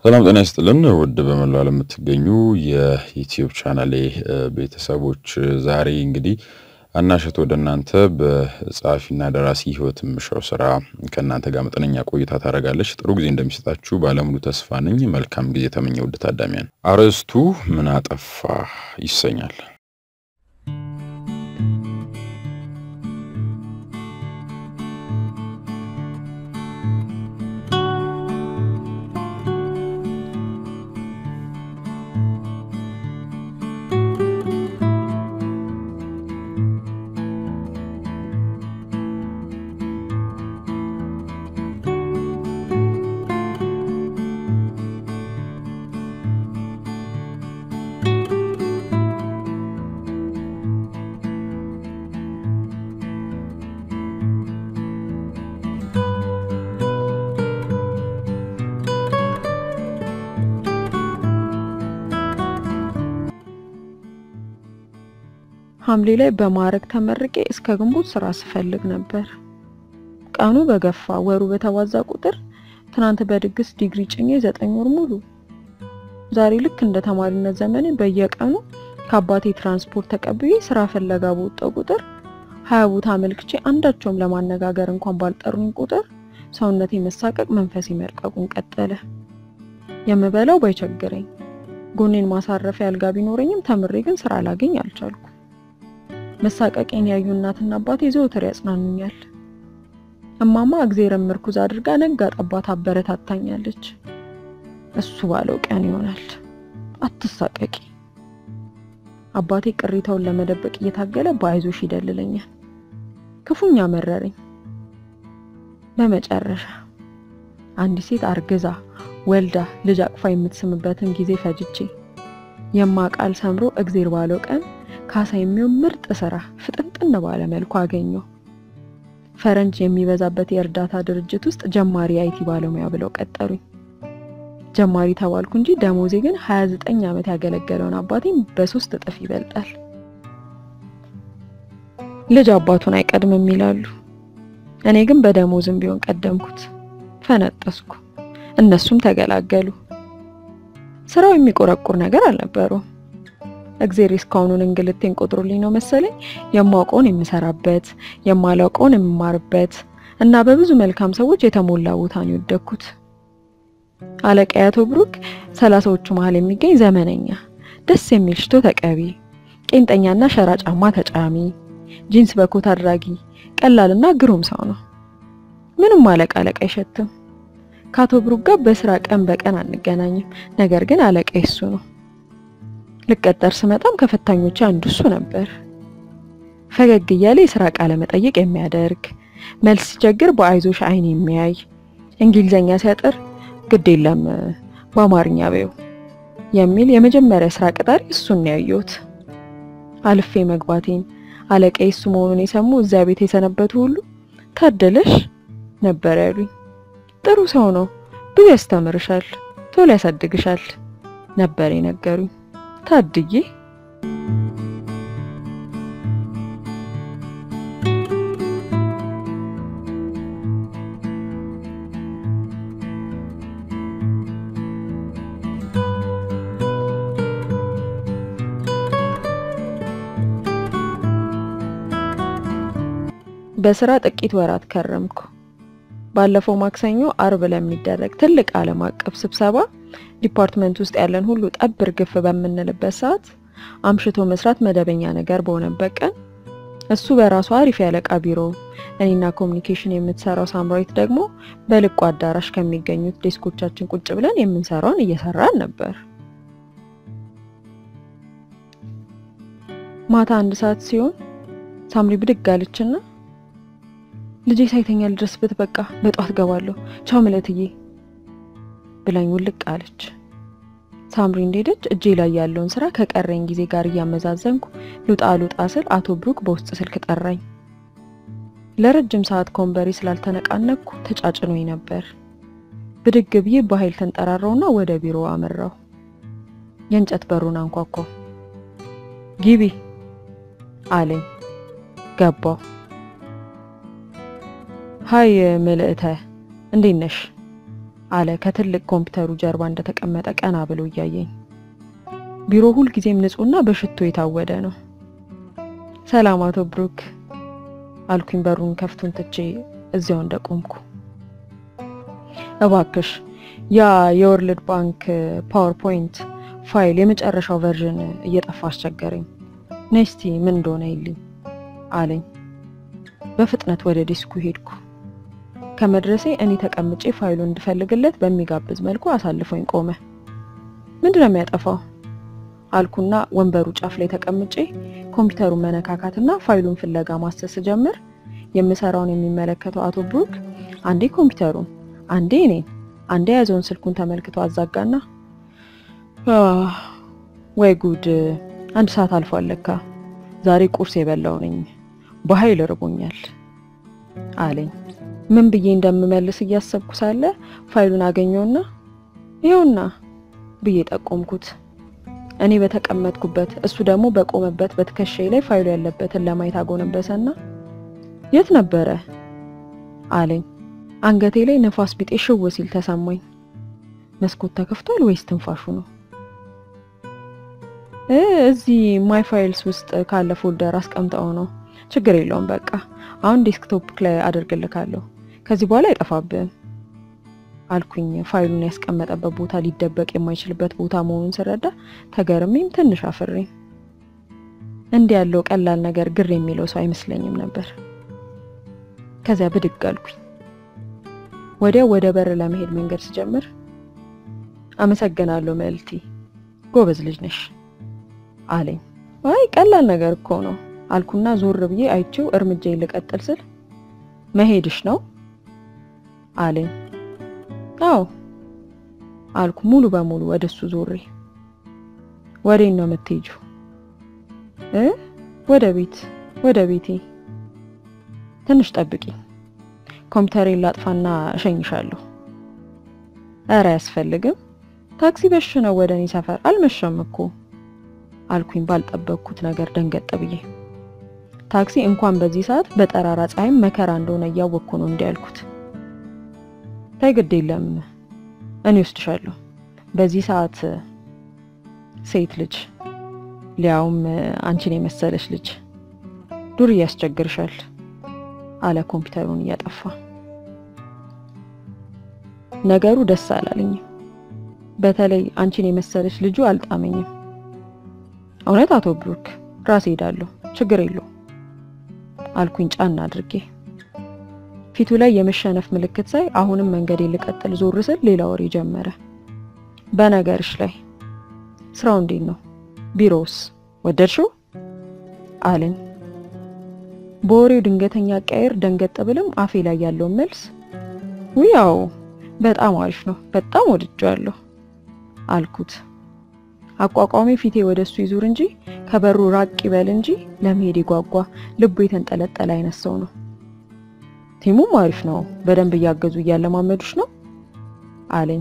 ሰላም ጤና ይስጥልን ውድ በመላው ዓለም የምትገኙ የዩትዩብ ቻናሌ ቤተሰቦች ዛሬ እንግዲህ አናሸት ወደ እናንተ በጸሐፊና ደራሲ ህይወት የምሻው ስራ ከእናንተ ጋር መጠነኛ ቆይታ ታደርጋለች። ጥሩ ጊዜ እንደሚሰጣችሁ ባለሙሉ ተስፋ ነኝ። መልካም ጊዜ ተመኘ። ውድ ታዳሚያን፣ አርዕስቱ ምን አጠፋ ይሰኛል። ሐምሌ ላይ በማዕረግ ተመርቄ እስከ ግንቦት ስራ ስፈልግ ነበር። ቀኑ በገፋ ወሩ በተዋዛ ቁጥር ትናንት በድግስ ዲግሪ ጭኜ ዘጠኝ ወር ሙሉ ዛሬ ልክ እንደ ተማሪነት ዘመኔ በየቀኑ ከአባቴ ትራንስፖርት ተቀብዬ ስራ ፈለጋ በወጣው ቁጥር ሀያ ቦታ አመልክቼ አንዳቸውም ለማነጋገር እንኳን ባልጠሩኝ ቁጥር ሰውነቴ መሳቀቅ፣ መንፈሴ መልቀቁን ቀጠለ። የምበላው ባይቸግረኝ ጎኔን ማሳረፊያ አልጋ ቢኖረኝም ተምሬ ግን ስራ ላገኝ አልቻልኩ። መሳቀቄን ያዩ እናትና አባቴ ዘወትር ያጽናኑኛል። እማማ እግዜርን ምርኩዝ አድርጋ ነጋ ጠባት አበረታታኛለች። እሱ ባለው ቀን ይሆናል፣ አትሳቀቂ። አባቴ ቅሬታውን ለመደበቅ እየታገለ በአይዞሽ ይደልለኛል። ክፉኛ መረረኝ። በመጨረሻ አንዲት ሴት አርግዛ ወልዳ ልጅ አቅፋ የምትስምበትን ጊዜ ፈጅቼ የማቃል ሰምሮ እግዜር ባለው ቀን ካሳ የሚሆን ምርጥ ስራ ፍጥንጥን ባለ መልኩ አገኘው። ፈረንጅ የሚበዛበት የእርዳታ ድርጅት ውስጥ ጀማሪ አይቲ ባለሙያ ብለው ቀጠሩኝ። ጀማሪ ተባልኩ እንጂ ደሞዜ ግን 29 ዓመት ያገለገለውን አባቴን በሶስት እጥፍ ይበልጣል። ልጅ አባቱን አይቀድምም ይላሉ። እኔ ግን በደሞዝም ቢሆን ቀደምኩት። ፈነጠስኩ፣ እነሱም ተገላገሉ። ስራው የሚቆረቁር ነገር አልነበረውም። እግዜር እስካሁኑን እንግልቴን ቆጥሮልኝ ነው መሰለኝ የማውቀውን የምሰራበት የማላውቀውን የምማርበት እና በብዙ መልካም ሰዎች የተሞላ ቦታ ነው የወደኩት። አለቃዬ አቶ ብሩክ ሰላሳዎቹ መሀል የሚገኝ ዘመነኛ ደስ የሚል ሽቶ ተቀቢ፣ ቄንጠኛና ሸራ ጫማ ተጫሚ፣ ጂንስ በኮት አድራጊ፣ ቀላልና ግሩም ሰው ነው። ምንም አለቃ አለቃ አይሸትም። ከአቶ ብሩክ ጋር በስራ ቀን በቀን አንገናኝም። ነገር ግን አለቃዬ እሱ ነው። ልቀጠር ስመጣም ከፈታኞች አንዱ እሱ ነበር። ፈገግ እያለ የስራ ቃለ መጠይቅ የሚያደርግ መልስ ሲቸግር በአይዞሽ አይን የሚያይ እንግሊዘኛ ሲያጥር ግድ የለም በአማርኛ በይው የሚል የመጀመሪያ ስራ ቅጣሪ እሱን ነው ያየሁት። አልፌ መግባቴን አለቃዬ እሱ መሆኑን የሰሙ እዚያ ቤት የሰነበቱ ሁሉ ታደለሽ ነበር ያሉኝ። ጥሩ ሰው ነው፣ ብዙ ያስተምርሻል፣ ቶሎ ያሳድግሻል ነበር የነገሩኝ። ታድዬ በስራ ጥቂት ወራት ከረምኩ። ባለፈው ማክሰኞ አርብ ለሚደረግ ትልቅ ዓለም አቀፍ ስብሰባ ዲፓርትመንት ውስጥ ያለን ሁሉ ጠብር ግፍ በምንልበት ሰዓት አምሽቶ መስራት መደበኛ ነገር በሆነበት ቀን እሱ በራሱ አሪፍ ያለቃ ቢሮ፣ እኔና ኮሚኒኬሽን የምትሰራው ሳምራዊት ደግሞ በልቁ አዳራሽ ከሚገኙት ዴስኮቻችን ቁጭ ብለን የምንሰራውን እየሰራን ነበር። ማታ አንድ ሰዓት ሲሆን ሳምሪ ብድግ አለችና ልጄ ሳይተኛ ልድረስበት፣ በቃ በጧት ገባለሁ፣ ቻው ምለትዬ ብላኝ ውልቅ አለች። ሳምሪ እንደሄደች እጄ ላይ ያለውን ስራ ከቀረኝ ጊዜ ጋር እያመዛዘንኩ ሉጣ ሉጣ ስል አቶ ብሩክ በውስጥ ስልክ ጠራኝ። ለረጅም ሰዓት ከወንበሬ ስላልተነቃነቅኩ ተጫጭኖኝ ነበር። ብድግ ብዬ በኃይል ተንጠራራውና ወደ ቢሮ አመራው። የእንጨት በሩን አንኳኳው። ግቢ አለኝ። ገባው። ሀይ ምልእተ እንዴት ነሽ አለ ከትልቅ ኮምፒውተሩ ጀርባ እንደተቀመጠ ቀና ብሎ እያየኝ። ቢሮ ሁልጊዜም ንጹህና በሽቶ የታወደ ነው። ሰላም አቶ ብሩክ አልኩኝ በሩን ከፍቱን ትቼ እዚያው እንደቆምኩ። እባክሽ ያ የወርልድ ባንክ ፓወርፖይንት ፋይል የመጨረሻው ቨርዥን እየጠፋ አስቸገረኝ። ነስቲ ምን እንደሆነ ይልኝ አለኝ። በፍጥነት ወደ ዲስኩ ሄድኩ። ከመድረሴ እኔ ተቀምጬ ፋይሉን እንድፈልግለት በሚጋብዝ መልኩ አሳልፎኝ ቆመ። ምንድን ነው የሚያጠፋው አልኩና ወንበሩ ጫፍ ላይ ተቀምጬ ኮምፒውተሩን መነካካትና ፋይሉን ፍለጋ ማሰስ ጀምር። የምሰራውን የሚመለከተው አቶ ብሩክ አንዴ ኮምፒውተሩን አንዴ እኔን አንዴ የያዘውን ስልኩን ተመልክቶ አዛጋና ወይ ጉድ አንድ ሰዓት አልፏል ለካ ዛሬ ቁርስ የበላው ነኝ በኃይል ርቦኛል አለኝ። ምን ብዬ እንደምመልስ እያሰብኩ ሳለ ፋይሉን አገኘውና ይኸውና ብዬ ጠቆምኩት። እኔ በተቀመጥኩበት እሱ ደግሞ በቆመበት በትከሻዬ ላይ ፋይሉ ያለበትን ለማየት አጎነበሰና የት ነበረ አለኝ። አንገቴ ላይ ነፋስ ቢጤ ሽው ሲል ተሰማኝ። መስኮት ተከፍቷል ወይስ ትንፋሹ ነው? እዚህ ማይ ፋይልስ ውስጥ ካለ ፎልደር አስቀምጠው ነው። ችግር የለውም በቃ አሁን ዴስክቶፕ ላይ አደርግልካለሁ። ከዚህ በኋላ አይጠፋብህም አልኩኝ። ፋይሉን ያስቀመጠበት ቦታ ሊደበቅ የማይችልበት ቦታ መሆኑን ስረዳ ተገርሜም ትንሽ አፍሬም። እንዲህ ያለው ቀላል ነገር ግር የሚለው ሰው አይመስለኝም ነበር። ከዚያ ብድግ አልኩኝ። ወዲያው ወደ በር ለመሄድ መንገድ ስጀምር አመሰግናለሁ መልቲ፣ ጎበዝ ልጅ ነሽ አለኝ። አይ ቀላል ነገር እኮ ነው አልኩና ዞር ብዬ አይቼው እርምጃዬን ልቀጥል ስል መሄድሽ ነው አለኝ። አዎ አልኩ ሙሉ በሙሉ ወደሱ ዞሬ። ወዴት ነው የምትሄጂው? እ ወደ ቤት ወደ ቤቴ። ትንሽ ጠብቂ፣ ኮምፒውተሬን ላጥፋና እሸኝሻለሁ። ኧረ አያስፈልግም፣ ታክሲ በሽ ነው ወደ እኔ ሰፈር። አልመሸም እኮ አልኩኝ ባልጠበቅኩት ነገር ደንገጥ ብዬ። ታክሲ እንኳን በዚህ ሰዓት በጠራራ ፀሐይም መከራ እንደሆነ እያወቅኩ ነው እንዲህ ያልኩት። ታይ ግድ የለም እኔ ወስድሻለሁ። በዚህ ሰዓት ሴት ልጅ ሊያውም አንቺን የመሰለች ልጅ ዱር ያስቸግርሻል አለ ኮምፒውተሩን እያጠፋ። ነገሩ ደስ አላለኝም። በተለይ አንቺን የመሰለች ልጁ አልጣመኝም። እውነት አቶ ብሩክ ራሴ ሄዳለሁ፣ ችግር የለው አልኩኝ ጫና አድርጌ። ፊቱ ላይ የመሸነፍ ምልክት ሳይ አሁንም መንገዴ ልቀጥል ዞር ስል ሌላ ወሬ ጀመረ። በነገርሽ ላይ ስራው እንዴት ነው? ቢሮውስ ወደድሽው? አለኝ። በወሬው ድንገተኛ አቀያየር ደንገጥ ብልም አፌ ላይ ያለውን መልስ ውያው በጣም አሪፍ ነው፣ በጣም ወድጄዋለሁ አልኩት። አቋቋሚ ፊቴ ወደሱ ይዙር እንጂ ከበሩ ራቅ ይበል እንጂ ለመሄድ የጓጓ ልቡ የተንጠለጠለ አይነት ሰው ነው። ቲሙም አሪፍ ነው፣ በደንብ እያገዙ እያለማመዱሽ ነው አለኝ።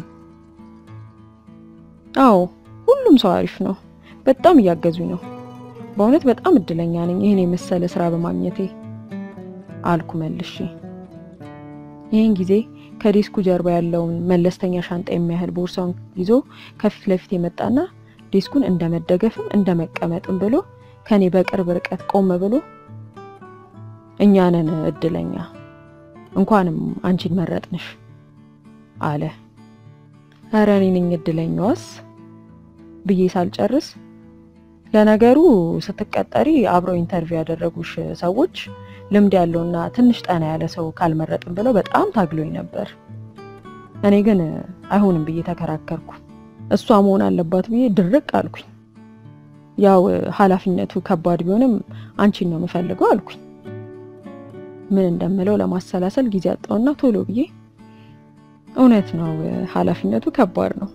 አዎ ሁሉም ሰው አሪፍ ነው፣ በጣም እያገዙኝ ነው። በእውነት በጣም እድለኛ ነኝ ይህን የመሰለ ስራ በማግኘቴ አልኩ መልሼ። ይህን ጊዜ ከዴስኩ ጀርባ ያለውን መለስተኛ ሻንጣ የሚያህል ቦርሳውን ይዞ ከፊት ለፊት የመጣና ዴስኩን እንደ መደገፍም እንደ መቀመጥም ብሎ ከኔ በቅርብ ርቀት ቆም ብሎ እኛ ነን እድለኛ እንኳንም አንቺን መረጥንሽ አለ። ኧረ እኔ ነኝ እድለኛዋስ ብዬ ሳልጨርስ ለነገሩ ስትቀጠሪ አብረው ኢንተርቪው ያደረጉሽ ሰዎች ልምድ ያለውና ትንሽ ጠና ያለ ሰው ካልመረጥን ብለው በጣም ታግሎኝ ነበር። እኔ ግን አይሆንም ብዬ ተከራከርኩ። እሷ መሆን አለባት ብዬ ድርቅ አልኩኝ። ያው ኃላፊነቱ ከባድ ቢሆንም አንቺን ነው የምፈልገው አልኩኝ። ምን እንደምለው ለማሰላሰል ጊዜ አጣውና ቶሎ ብዬ እውነት ነው ኃላፊነቱ ከባድ ነው።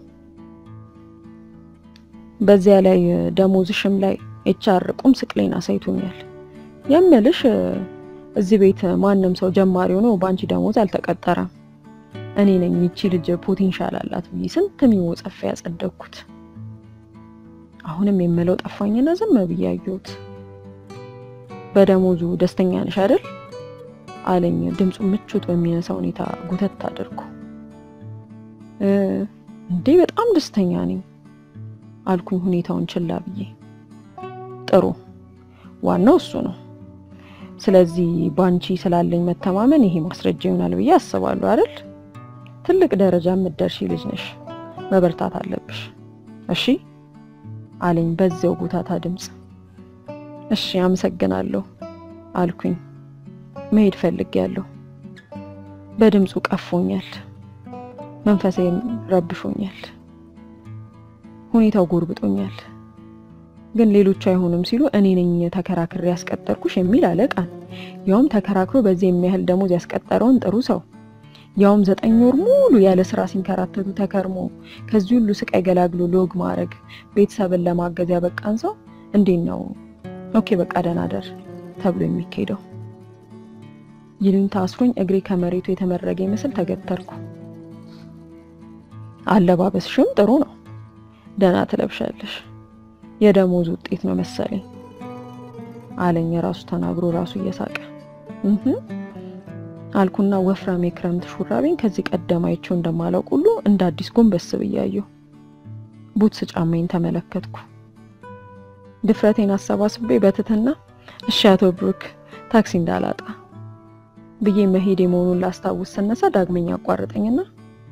በዚያ ላይ ደሞዝሽም ላይ ኤችአር ቁም ስቅሌን አሳይቶኛል። የምልሽ እዚህ ቤት ማንም ሰው ጀማሪ ሆኖ በአንቺ ደሞዝ አልተቀጠረም። እኔ ነኝ ይቺ ልጅ ፖቴንሻል አላት ብዬ ስንት ሚሞ ጸፌ ያጸደቅኩት። አሁንም የምለው ጠፋኝና ዝም ብዬ አየሁት። በደሞዙ ደስተኛ ነሽ አይደል አለኝ ድምፁ ምቾት በሚነሳ ሁኔታ ጉተት አድርጎ። እንዴ በጣም ደስተኛ ነኝ አልኩኝ ሁኔታውን ችላ ብዬ። ጥሩ ዋናው እሱ ነው። ስለዚህ ባንቺ ስላለኝ መተማመን ይሄ ማስረጃ ይሆናል ብዬ አስባለሁ አይደል? ትልቅ ደረጃ የምትደርሺ ልጅ ነሽ፣ መበርታት አለብሽ። እሺ አለኝ በዚያው ጉታታ ድምፅ። እሺ አመሰግናለሁ አልኩኝ። መሄድ ፈልጌያለሁ። በድምፁ ቀፎኛል፣ መንፈሴን ረብሾኛል፣ ሁኔታው ጎርብጦኛል። ግን ሌሎቹ አይሆንም ሲሉ እኔ ነኝ ተከራክሬ ያስቀጠርኩሽ የሚል አለቃን፣ ያውም ተከራክሮ በዚህ የሚያህል ደሞዝ ያስቀጠረውን ጥሩ ሰው ያውም ዘጠኝ ወር ሙሉ ያለ ስራ ሲንከራተቱ ተከርሞ ከዚህ ሁሉ ስቃይ ገላግሎ ሎግ ማድረግ ቤተሰብን ለማገዝ ያበቃን ሰው እንዴት ነው ኦኬ በቃ ደህና ደር ተብሎ የሚካሄደው? ይሉኝታ አስሮኝ እግሬ ከመሬቱ የተመረገ ይመስል ተገተርኩ። አለባበስሽም ጥሩ ነው፣ ደህና ትለብሻለሽ፣ የደሞዝ ውጤት ነው መሰለኝ አለኝ ራሱ ተናግሮ ራሱ እየሳቀ እህ አልኩና ወፍራም የክረምት ሹራቤን ከዚህ ቀደም አይቼው እንደማላውቅ ሁሉ እንደ አዲስ ጎንበስ ብያየሁ። ቡትስ ጫማዬን ተመለከትኩ። ድፍረቴን አሰባስቤ በትትና እሺ አቶ ብሩክ ታክሲ እንዳላጣ ብዬ መሄድ መሆኑን ላስታውስ ስነሳ ዳግመኛ አቋረጠኝና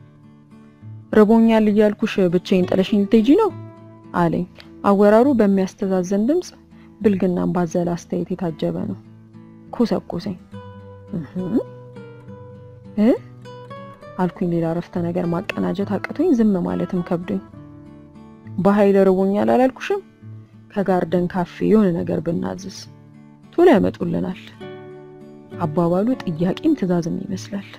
ርቦኛል እያልኩሽ ብቻዬን ጥለሽኝ ልትሄጂ ነው አለኝ። አወራሩ በሚያስተዛዘን ድምፅ ብልግናን ባዘለ አስተያየት የታጀበ ነው። ኮሰኮሰኝ እ አልኩኝ ሌላ ረፍተ ነገር ማቀናጀት አቅቶኝ ዝም ማለትም ከብዶኝ። በኃይል ርቦኛል አላልኩሽም? ከጋርደን ካፌ የሆነ ነገር ብናዝዝ ቶሎ ያመጡልናል። አባባሉ ጥያቄም ትዕዛዝም ይመስላል።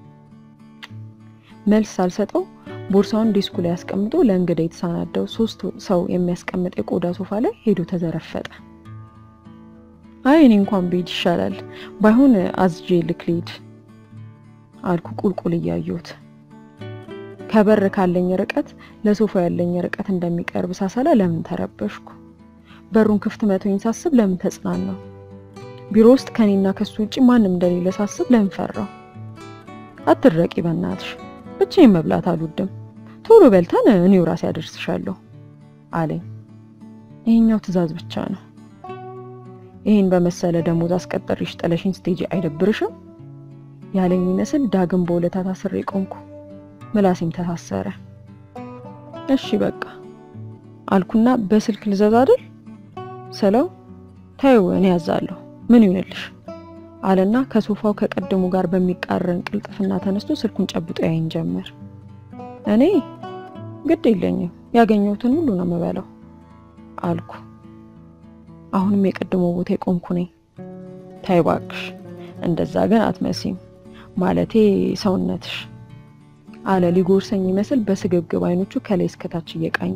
መልስ ሳልሰጠው ቦርሳውን ዴስኩ ላይ አስቀምጦ ለእንግዳ የተሰናዳው ሶስት ሰው የሚያስቀምጥ የቆዳ ሶፋ ላይ ሄዶ ተዘረፈጠ። አይ እኔ እንኳን ብሄድ ይሻላል፣ ባይሆን አዝጄ ልክ ልሂድ አልኩ ቁልቁል እያየሁት። ከበር ካለኝ ርቀት ለሶፋ ያለኝ ርቀት እንደሚቀርብ ሳሰላ ለምን ተረበሽኩ? በሩን ክፍት መቶኝ ሳስብ ለምን ተጽናናው? ቢሮ ውስጥ ከኔና ከሱ ውጭ ማንም እንደሌለ ሳስብ ለምን ፈራው? አትድረቂ በእናትሽ፣ ብቻዬን መብላት አልወድም። ቶሎ በልተን እኔው ራሴ አደርስሻለሁ አለኝ። ይሄኛው ትዕዛዝ ብቻ ነው። ይህን በመሰለ ደሞዝ አስቀጠሪሽ ጥለሽኝ ስቴጂ አይደብርሽም? ያለኝ ይመስል ዳግም በሁለታ ታስሬ ቆምኩ። ምላሴም ተሳሰረ። እሺ በቃ አልኩና በስልክ ልዘዝ አይደል ስለው ታዩ እኔ ያዛለሁ ምን ይሆንልሽ አለና ከሶፋው ከቀደሙ ጋር በሚቃረን ቅልጥፍና ተነስቶ ስልኩን ጨብጦ ያይን ጀመር። እኔ ግድ የለኝም ያገኘሁትን ሁሉ ነው የምበላው አልኩ። አሁንም የቀድሞ ቦታ የቆምኩ ነኝ። ታይ እባክሽ እንደዛ ግን አትመሲም ማለቴ ሰውነትሽ አለ ሊጎርሰኝ ይመስል በስግብግብ አይኖቹ ከላይ እስከታች እየቃኘ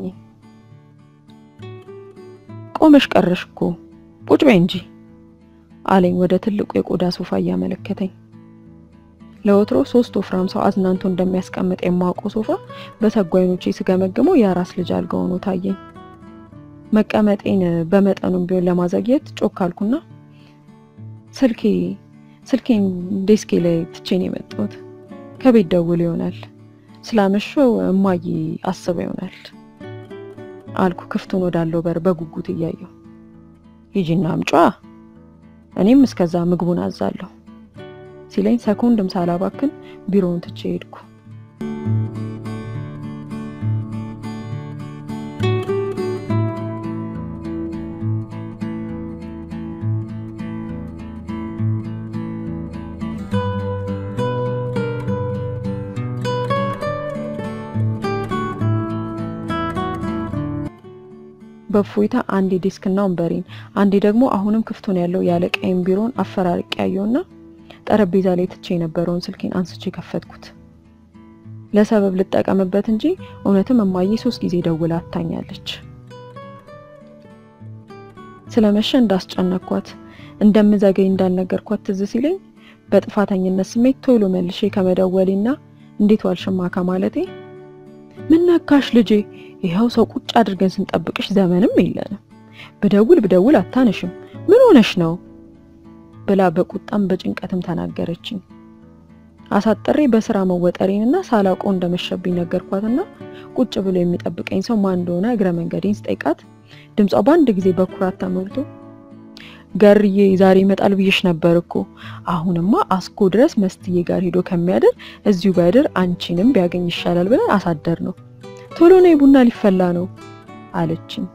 ቆመሽ ቀረሽ እኮ ቁጭ በይ እንጂ አለኝ ወደ ትልቁ የቆዳ ሶፋ እያመለከተኝ። ለወትሮ ሶስት ወፍራም ሰው አዝናንቶ እንደሚያስቀምጥ የማውቀው ሶፋ በሰጉ አይኖቼ ስገመግመው የአራስ ልጅ አልጋ ሆኖ ታየኝ። መቀመጤን በመጠኑም ቢሆን ለማዘግየት ጮክ አልኩና ስልኬ ስልኬን ዴስኬ ላይ ትቼን የመጣሁት ከቤት ደውል ይሆናል ስላመሸው እማዬ አስበው ይሆናል አልኩ ክፍቱን ወዳለው በር በጉጉት እያየሁ። ሂጂና አምጯ እኔም እስከዛ ምግቡን አዛለሁ ሲለኝ ሰኮንድም ሳላባክን ቢሮውን ትቼ ሄድኩ። በእፎይታ አንዴ ዴስክና ወንበሬን አንዴ ደግሞ አሁንም ክፍቱን ያለው ያለቀይም ቢሮን አፈራርቄ ያየውና ጠረጴዛ ላይ ትቼ የነበረውን ስልኬን አንስቼ ከፈትኩት። ለሰበብ ልጠቀምበት እንጂ እውነትም እማዬ ሶስት ጊዜ ደውላ አታኛለች። ስለመሸ እንዳስጨነኳት እንደምዘገይ እንዳልነገርኳት ትዝ ሲለኝ በጥፋተኝነት ስሜት ቶሎ መልሼ ከመደወሌና እንዴት ዋልሽማ ከማለቴ ምን ነካሽ ልጄ ይኸው ሰው ቁጭ አድርገን ስንጠብቅሽ ዘመንም የለንም። ብደውል ብደውል አታነሽም። ምን ሆነሽ ነው ብላ በቁጣም በጭንቀትም ተናገረችኝ። አሳጥሬ በስራ መወጠሬንና ሳላውቀው እንደመሸብኝ ነገርኳትና ቁጭ ብሎ የሚጠብቀኝ ሰው ማን እንደሆነ እግረ መንገዴን ስጠይቃት ድምጿ በአንድ ጊዜ በኩራት ተሞልቶ ገርዬ ዛሬ ይመጣል ብዬሽ ነበር እኮ አሁንማ አስኮ ድረስ መስትዬ ጋር ሄዶ ከሚያድር እዚሁ ቢያድር አንቺንም ቢያገኝ ይሻላል ብለን አሳደር ነው። ቶሎ ነይ ቡና ሊፈላ ነው አለችኝ።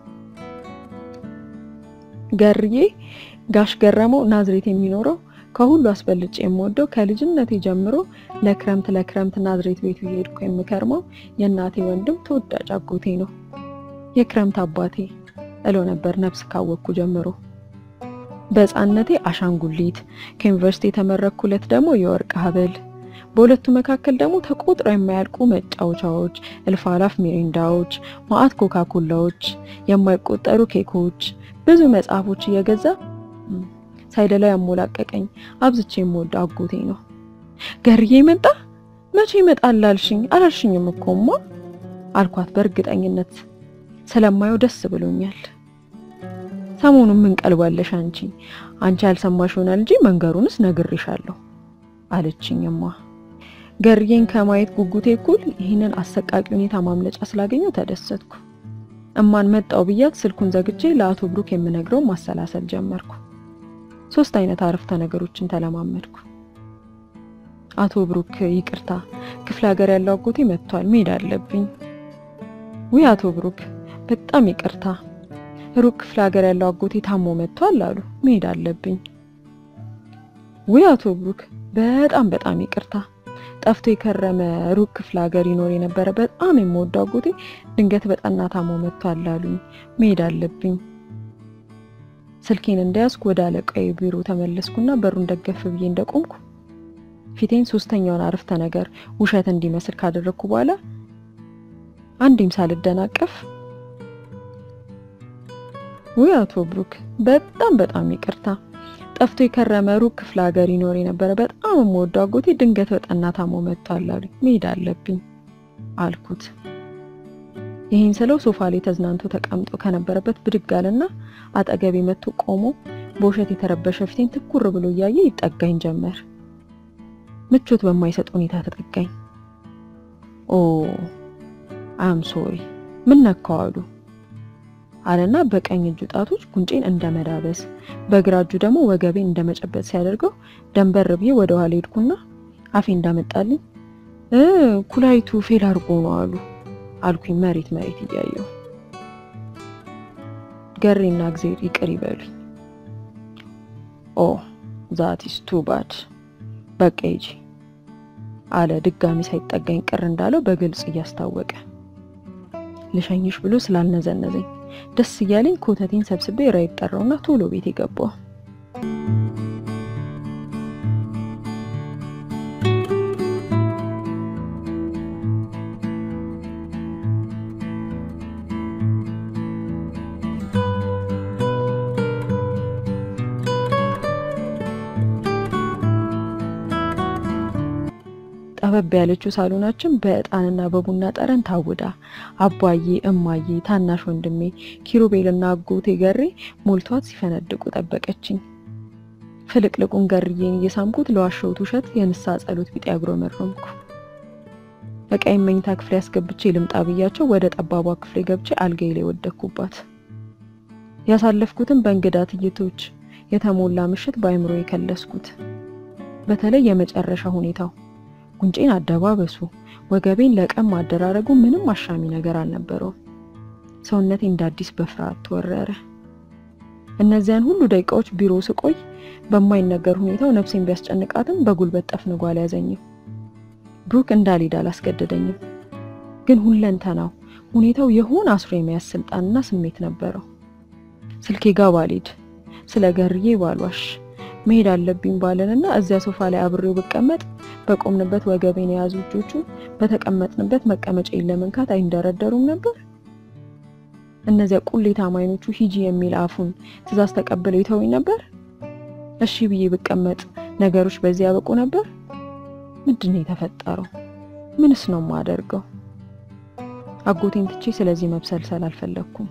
ገርዬ ጋሽ ገረመው ናዝሬት የሚኖረው ከሁሉ አስበልጬ የምወደው ከልጅነቴ ጀምሮ ለክረምት ለክረምት ናዝሬት ቤቱ እየሄድኩ የምከርመው የእናቴ ወንድም ተወዳጅ አጎቴ ነው። የክረምት አባቴ እለው ነበር ነፍስ ካወቅኩ ጀምሮ። በሕፃንነቴ አሻንጉሊት፣ ከዩኒቨርሲቲ የተመረኩለት ደግሞ የወርቅ ሀብል፣ በሁለቱ መካከል ደግሞ ተቆጥረው የማያልቁ መጫወቻዎች፣ እልፍ አላፍ ሚሪንዳዎች፣ ማአት ኮካኮላዎች፣ የማይቆጠሩ ኬኮች፣ ብዙ መጽሐፎች እየገዛ ሳይደላ ያሞላቀቀኝ አብዝቼ የምወድ አጎቴ ነው። ገርዬ መጣ? መቼ ይመጣል አልሽኝ? አላልሽኝም እኮማ አልኳት በእርግጠኝነት ስለማየው ደስ ብሎኛል። ሰሞኑን ምን ቀልባለሽ አንቺ አንቺ ያልሰማሽ ይሆናል እንጂ መንገሩንስ ነግሬሻለሁ አለችኝማ። ገርዬን ከማየት ጉጉቴ እኩል ይህንን አሰቃቂ ሁኔታ ማምለጫ ስላገኘው ተደሰትኩ። እማን መጣው ብያት ስልኩን ዘግቼ ለአቶ ብሩክ የምነግረው ማሰላሰል ጀመርኩ። ሶስት አይነት አረፍተ ነገሮችን ተለማመድኩ። አቶ ብሩክ ይቅርታ፣ ክፍለ ሀገር ያለው አጎቴ መጥቷል፣ መሄድ አለብኝ። ውይ አቶ ብሩክ በጣም ይቅርታ፣ ሩቅ ክፍለ ሀገር ያለው አጎቴ ታሞ መጥቷል አሉ፣ መሄድ አለብኝ። ውይ አቶ ብሩክ በጣም በጣም ይቅርታ፣ ጠፍቶ የከረመ ሩቅ ክፍለ ሀገር ይኖር የነበረ በጣም የምወደው አጎቴ ድንገት በጠና ታሞ መጥቷል አሉኝ፣ መሄድ አለብኝ። ስልኬን እንደያዝኩ ወደ አለቃዬ ቢሮ ተመለስኩና በሩን ደገፍ ብዬ እንደቆምኩ ፊቴን ሶስተኛውን አረፍተ ነገር ውሸት እንዲመስል ካደረግኩ በኋላ አንዴም ሳልደናቀፍ ውይ አቶ ብሩክ በጣም በጣም ይቅርታ፣ ጠፍቶ የከረመ ሩቅ ክፍለ ሀገር ይኖር የነበረ በጣም የምወደው አጎቴ ድንገት በጠና ታሞ መጥቷል አሉኝ፣ መሄድ አለብኝ አልኩት። ይህን ስለው ሶፋ ላይ ተዝናንቶ ተቀምጦ ከነበረበት ብድግ አለና አጠገቤ መጥቶ ቆሞ በውሸት የተረበሸ ፊቴን ትኩር ብሎ እያየ ይጠጋኝ ጀመር። ምቾት በማይሰጥ ሁኔታ ተጠጋኝ። ኦ አም ሶሪ ምን ነካው አሉ አለና በቀኝ እጁ ጣቶች ጉንጬን እንደ መዳበስ በግራ እጁ ደግሞ ወገቤን እንደ መጨበጥ ሲያደርገው ደንበር ብዬ ወደ ኋላ ሄድኩና አፌ እንዳመጣልኝ እ ኩላይቱ ፌል አድርጎ ነው አሉ አልኩኝ መሬት መሬት እያየሁ። ገሬና እግዜር ይቅር ይበሉኝ። ኦ ዛት ኢስ ቱ ባድ በቃ ሂጂ አለ ድጋሚ ሳይጠጋኝ ቅር እንዳለው በግልጽ እያስታወቀ። ልሸኝሽ ብሎ ስላልነዘነዘኝ ደስ እያለኝ ኮተቴን ሰብስቤ ራይድ ጠራውና ቶሎ ቤት የገባው። ጠበብ ያለችው ሳሎናችን በእጣንና በቡና ጠረን ታውዳ አባዬ፣ እማዬ፣ ታናሽ ወንድሜ ኪሩቤልና አጎቴ ገሬ ሞልቷት ሲፈነድቁ ጠበቀችኝ። ፍልቅልቁን ገርዬን እየሳምኩት ለዋሸሁት ውሸት የንሳ ጸሎት ቢጤ አጉረመረምኩ። በቀኝ መኝታ ክፍሌ ያስገብቼ ልምጣ ብያቸው ወደ ጠባቧ ክፍሌ ገብቼ አልጋዬ ላይ ወደኩባት። ያሳለፍኩትን በእንግዳ ትዕይንቶች የተሞላ ምሽት በአይምሮ የከለስኩት። በተለይ የመጨረሻ ሁኔታው ጉንጬን አደባበሱ፣ ወገቤን ለቀም ማደራረጉ ምንም አሻሚ ነገር አልነበረውም። ሰውነቴ እንደ አዲስ በፍርሃት ተወረረ። እነዚያን ሁሉ ደቂቃዎች ቢሮ ስቆይ በማይነገር ሁኔታው ነፍሴን ቢያስጨንቃትም በጉልበት ጠፍንጎ አልያዘኝም። ብሩክ እንዳልሄድ አላስገደደኝም። ግን ሁለንተናው ሁኔታው የሆነ አስሮ የመያዝ ስልጣንና ስሜት ነበረው። ስልኬ ጋ ባልሄድ፣ ስለ ገርዬ ባልዋሽ፣ መሄድ አለብኝ ባለንና እዚያ ሶፋ ላይ አብሬው ብቀመጥ በቆምንበት ወገቤን የያዙ እጆቹ በተቀመጥንበት መቀመጫዬን ለመንካት አይንደረደሩም ነበር። እነዚያ ቁሌታም አይኖቹ ሂጂ የሚል አፉን ትዕዛዝ ተቀብለው ይተውኝ ነበር። እሺ ብዬ ብቀመጥ ነገሮች በዚህ ያበቁ ነበር። ምንድን ነው የተፈጠረው? ምንስ ነው የማደርገው? አጎቴን ትቼ ስለዚህ መብሰልሰል አልፈለግኩም።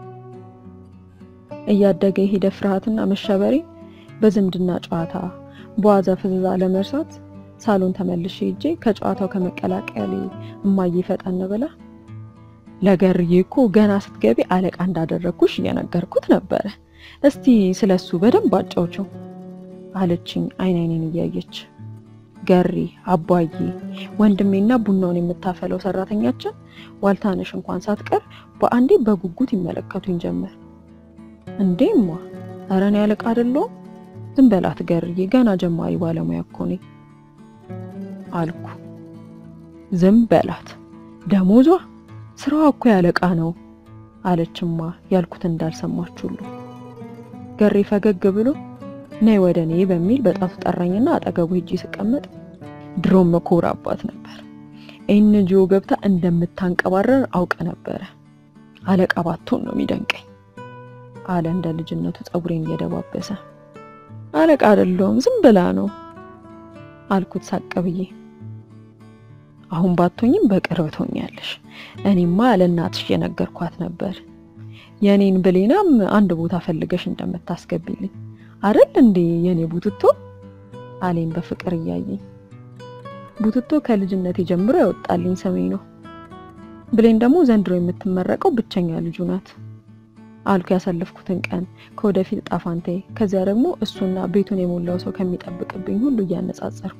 እያደገ የሄደ ፍርሃትና መሸበሬ በዝምድና ጨዋታ በዋዛ ፍዝዛ ለመርሳት ሳሎን ተመልሼ ሄጄ ከጨዋታው ከመቀላቀሌ እማዬ ፈጠን ብላ ለገርዬ እኮ ገና ስትገቢ አለቃ እንዳደረግኩሽ እየነገርኩት ነበረ። እስቲ ስለሱ በደንብ አጫውቸው አለችኝ አይን አይኔን እያየች። ገሪ አባዬ፣ ወንድሜና ቡናውን የምታፈለው ሰራተኛችን ዋልታነሽ እንኳን ሳትቀር በአንዴ በጉጉት ይመለከቱኝ ጀመር። እንዴማ ኧረ እኔ አለቃ አይደለሁም። ዝም በላት ገርዬ፣ ገና ጀማሪ ባለሙያ እኮ ነኝ አልኩ። ዝም በላት ደሞዟ ስራዋ እኮ ያለቃ ነው አለችማ ያልኩት እንዳልሰማች ሁሉ። ገሬ ፈገግ ብሎ ነይ ወደ እኔ በሚል በጣቱ ጠራኝና አጠገቡ ሄጄ ስቀመጥ ድሮም መኮራባት ነበር። ኤንጂኦ ገብታ እንደምታንቀባረር አውቅ ነበረ። አለቃ ባትሆን ነው የሚደንቀኝ አለ እንደ ልጅነቱ ጸጉሬን እየደባበሰ። አለቃ አይደለሁም ዝም ብላ ነው አልኩት ሳቅ ብዬ። አሁን ባትሆኝም በቅርብ ትሆኛለሽ። እኔማ ለእናትሽ የነገርኳት ነበር የኔን ብሌናም አንድ ቦታ ፈልገሽ እንደምታስገቢልኝ አይደል እንዴ የኔ ቡትቶ አሌን በፍቅር እያየኝ። ቡትቶ ከልጅነቴ ጀምሮ ያወጣልኝ ስሜ ነው። ብሌን ደግሞ ዘንድሮ የምትመረቀው ብቸኛ ልጁ ናት አልኩ ያሳለፍኩትን ቀን ከወደፊት ጣፋንቴ፣ ከዚያ ደግሞ እሱና ቤቱን የሞላው ሰው ከሚጠብቅብኝ ሁሉ እያነጻጸርኩ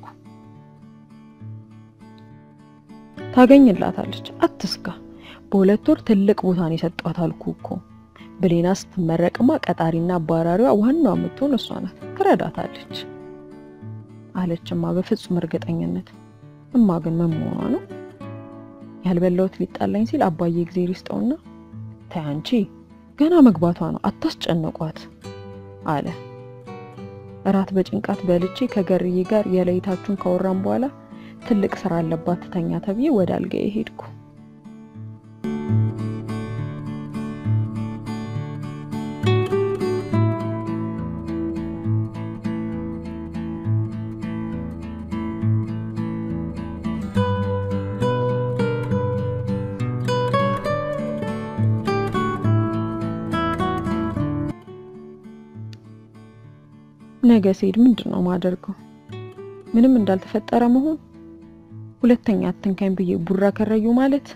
ታገኝላታለች፣ አትስጋ። በሁለት ወር ትልቅ ቦታን የሰጧት አልኩ እኮ። ብሌና ስትመረቅማ ቀጣሪና አባራሪዋ ዋናዋ የምትሆን እሷ ናት፣ ትረዳታለች አለችማ በፍጹም እርግጠኝነት። እማ ግን ምን መሆኗ ነው? ያልበላሁት ሊጣላኝ ሲል አባዬ እግዜር ይስጠውና ተይ አንቺ ገና መግባቷ ነው አታስጨንቋት አለ። እራት በጭንቃት በልቼ ከገርዬ ጋር የለይታችሁን ካወራን በኋላ ትልቅ ስራ አለባት ትተኛ ተብዬ ወደ አልጋዬ ሄድኩ። ነገ ስሄድ ምንድን ነው ማደርገው? ምንም እንዳልተፈጠረ መሆን፣ ሁለተኛ አትንካኝ ብዬ ቡራ ከረዩ ማለት፣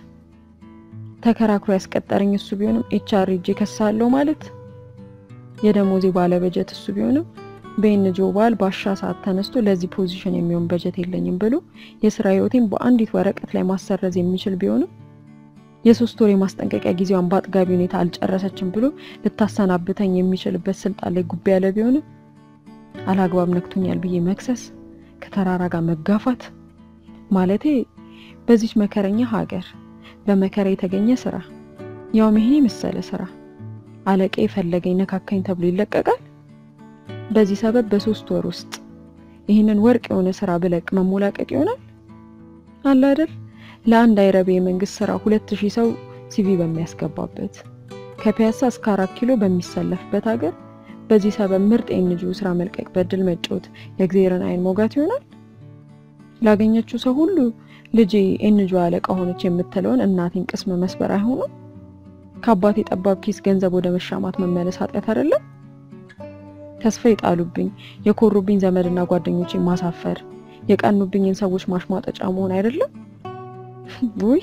ተከራክሮ ያስቀጠረኝ እሱ ቢሆንም ኤችአር ሄጄ ከሳለው ማለት፣ የደሞዜ ባለ በጀት እሱ ቢሆንም በኤንጂኦ ባል ባሻ ሰዓት ተነስቶ ለዚህ ፖዚሽን የሚሆን በጀት የለኝም ብሎ የስራ ህይወቴን በአንዲት ወረቀት ላይ ማሰረዝ የሚችል ቢሆንም የሶስት ወር የማስጠንቀቂያ ጊዜዋን በአጥጋቢ ሁኔታ አልጨረሰችም ብሎ ልታሰናብተኝ የሚችልበት ስልጣን ላይ ጉብ ያለ ቢሆንም አላግባብ ነክቶኛል ብዬ መክሰስ፣ ከተራራ ጋር መጋፋት ማለቴ በዚች መከረኛ ሀገር በመከራ የተገኘ ስራ ያውም ይሄን የመሰለ ስራ አለቃ የፈለገኝ ነካካኝ ተብሎ ይለቀቃል። በዚህ ሰበብ በሶስት ወር ውስጥ ይህንን ወርቅ የሆነ ስራ ብለቅ መሞላቀቅ ይሆናል አለ አይደል? ለአንድ አይረቤ የመንግስት ስራ ሁለት ሺህ ሰው ሲቪ በሚያስገባበት ከፒያሳ እስከ አራት ኪሎ በሚሰለፍበት ሀገር በዚህ ሰበብ ምርጥ የኤንጂኦ ስራ መልቀቅ በድል መጫወት የእግዚአብሔርን አይን ሞጋት ይሆናል። ላገኘችው ሰው ሁሉ ልጄ ኤንጂኦ አለቃ ሆነች የምትለውን እናቴን ቅስም መስበር አይሆኑም። ከአባቴ ጠባብ ኪስ ገንዘብ ወደ መሻማት መመለስ ኃጢአት አይደለም። ተስፋ የጣሉብኝ የኮሩብኝ ዘመድና ጓደኞቼ ማሳፈር የቀኑብኝን ሰዎች ማሽሟጠጫ መሆን አይደለም። ውይ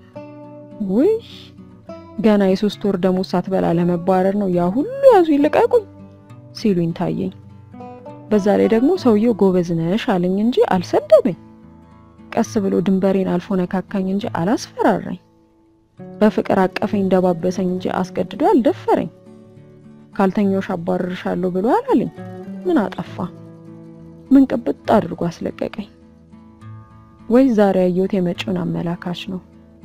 ውይ ገና የሶስት ወር ደሞዝ ሳትበላ ለመባረር ነው ያ ሁሉ ያዙ ይልቀቁኝ ሲሉኝ ታየኝ። በዛ ላይ ደግሞ ሰውየው ጎበዝ ነሽ አለኝ እንጂ አልሰደበኝ። ቀስ ብሎ ድንበሬን አልፎ ነካካኝ እንጂ አላስፈራራኝ። በፍቅር አቀፈኝ ደባበሰኝ እንጂ አስገድዶ አልደፈረኝ። ካልተኛውሽ አባርርሻለሁ ብሎ አላለኝ። ምን አጠፋ? ምን ቅብጥ አድርጎ አስለቀቀኝ? ወይስ ዛሬ ያየሁት የመጪውን አመላካች ነው?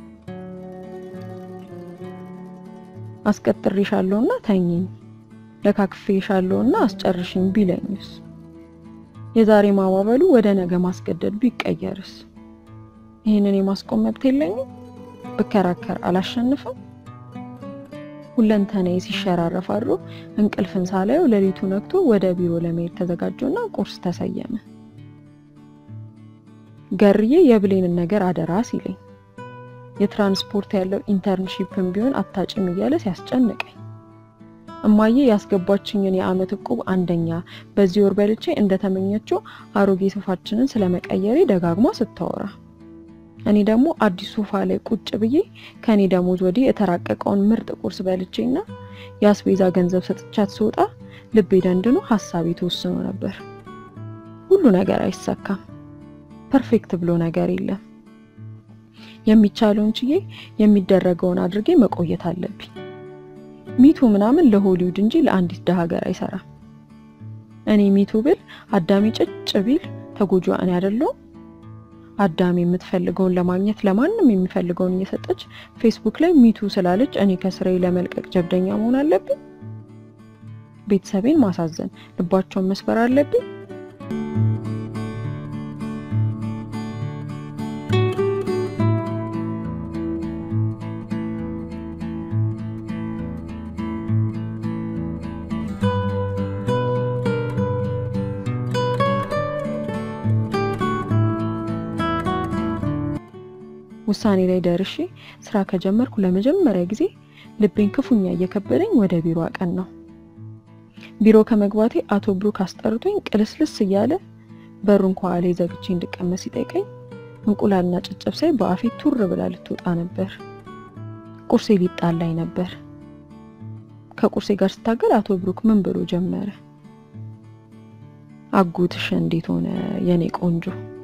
አስቀጥሬሻለሁና ተኝኝ ለካክፌሻለሁና አስጨርሽኝ ቢለኝስ? የዛሬ ማባበሉ ወደ ነገ ማስገደድ ቢቀየርስ? ይህንን የማስቆም መብት የለኝም? ብከራከር አላሸንፍም? ሁለንተናዬ ሲሸራረፍ አድሮ እንቅልፍን ሳላየው ሌሊቱ ነግቶ ወደ ቢሮ ለመሄድ ተዘጋጀውና ቁርስ ተሰየመ። ገርዬ የብሌንን ነገር አደራ ሲለኝ የትራንስፖርት ያለው ኢንተርንሺፕን ቢሆን አታጭም እያለ ሲያስጨንቀኝ እማዬ ያስገባችኝን የአመት እቁብ አንደኛ በዚህ ወር በልቼ እንደተመኘችው አሮጌ ሶፋችንን ስለመቀየሬ ደጋግማ ስታወራ እኔ ደግሞ አዲስ ሶፋ ላይ ቁጭ ብዬ ከኔ ደሞዝ ወዲህ የተራቀቀውን ምርጥ ቁርስ በልቼና የአስቤዛ ገንዘብ ሰጥቻት ስወጣ ልቤ ደንድኖ ሀሳቤ ተወስኖ ነበር። ሁሉ ነገር አይሳካም። ፐርፌክት ብሎ ነገር የለም። የሚቻለውን ችዬ የሚደረገውን አድርጌ መቆየት አለብኝ። ሚቱ ምናምን ለሆሊውድ እንጂ ለአንዲት ደሃ ሀገር አይሰራም። እኔ ሚቱ ብል አዳሚ ጭጭ ቢል ተጎጂዋ እኔ አይደለሁም? አዳሚ የምትፈልገውን ለማግኘት ለማንም የሚፈልገውን እየሰጠች ፌስቡክ ላይ ሚቱ ስላለች እኔ ከስራዬ ለመልቀቅ ጀብደኛ መሆን አለብኝ? ቤተሰቤን ማሳዘን፣ ልባቸውን መስበር አለብኝ? ውሳኔ ላይ ደርሼ ስራ ከጀመርኩ ለመጀመሪያ ጊዜ ልቤን ክፉኛ እየከበደኝ ወደ ቢሮ አቀን ነው። ቢሮ ከመግባቴ አቶ ብሩክ አስጠርቶኝ ቅልስልስ እያለ በሩን ከኋላ ዘግቼ እንድቀመጥ ሲጠይቀኝ እንቁላልና ጨጨብሳይ በአፌ ቱር ብላ ልትወጣ ነበር። ቁርሴ ሊጣላኝ ነበር። ከቁርሴ ጋር ስታገል አቶ ብሩክ ምን ብሎ ጀመረ? አጎትሽ እንዴት ሆነ የኔ ቆንጆ